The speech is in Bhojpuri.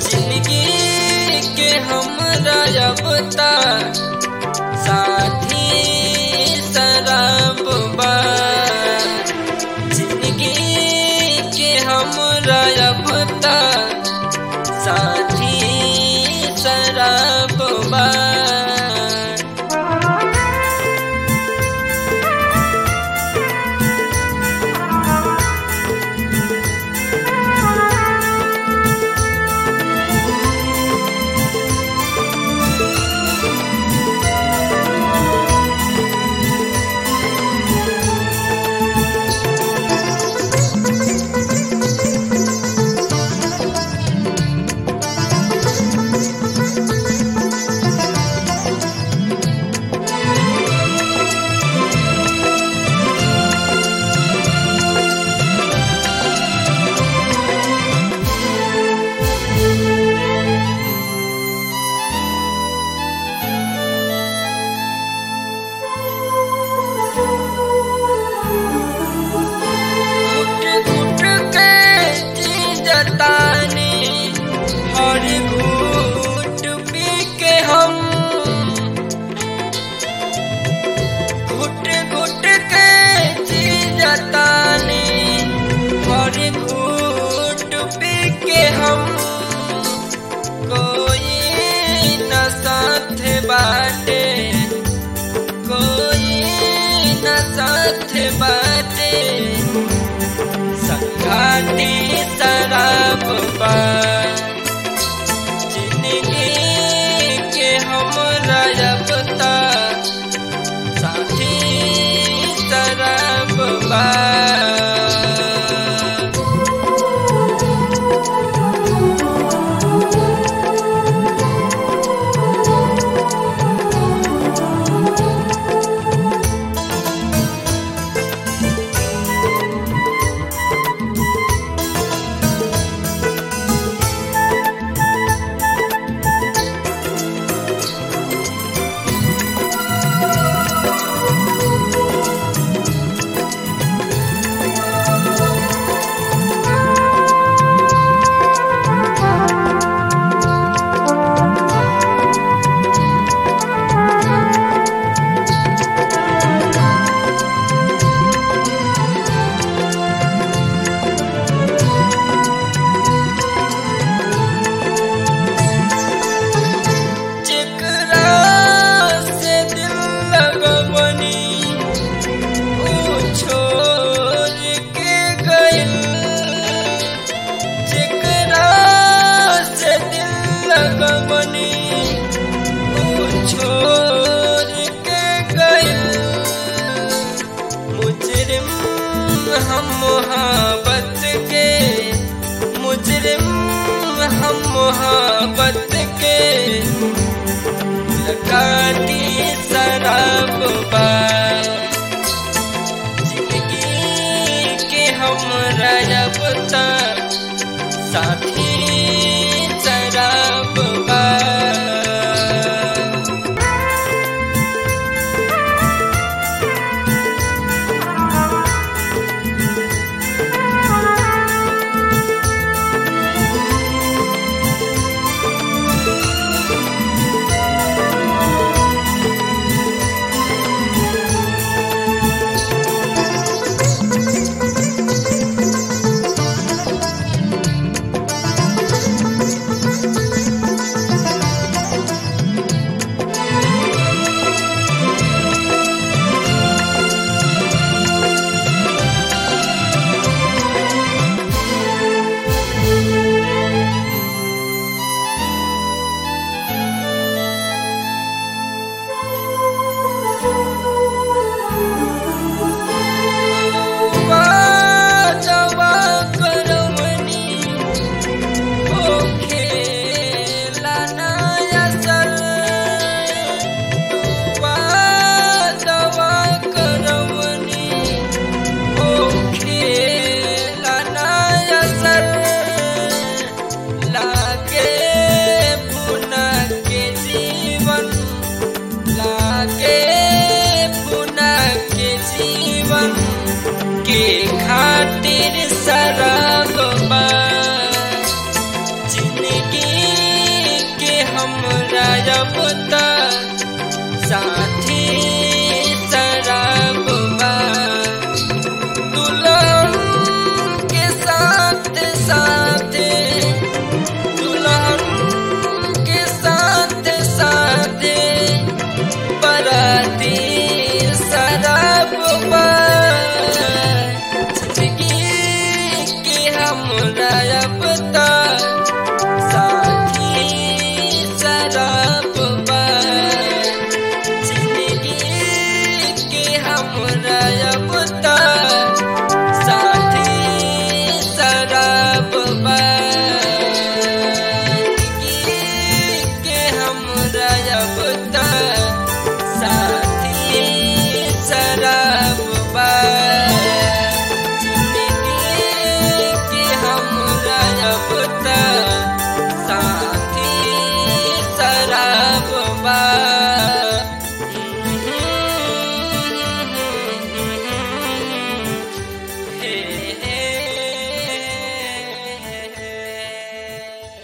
जिंदगी के हमरा अब तक साथी शराब बा जिंदगी के हमरा अब तक साथी शराब बा घुट घुट के जी जताने हर घूट पी के हम घुट घुट के जी जताने हर घूट पी के हम कोई न साथ बाटे कोई न साथ बाटे संघाती शराब बा जिंदगी के हमरा अब तक साथी शराब बा जेकरा से दिल लगवनी ऊ छोड़ के गइल जेकरा से दिल लगवनी ऊ छोड़ के गइल मुजरिम हम मोहब्बत के मुजरिम हम मोहब्बत के लगाती शराब बा जिंदगी के हमरा अब तक साथी शराब बा हमरा अब त साथी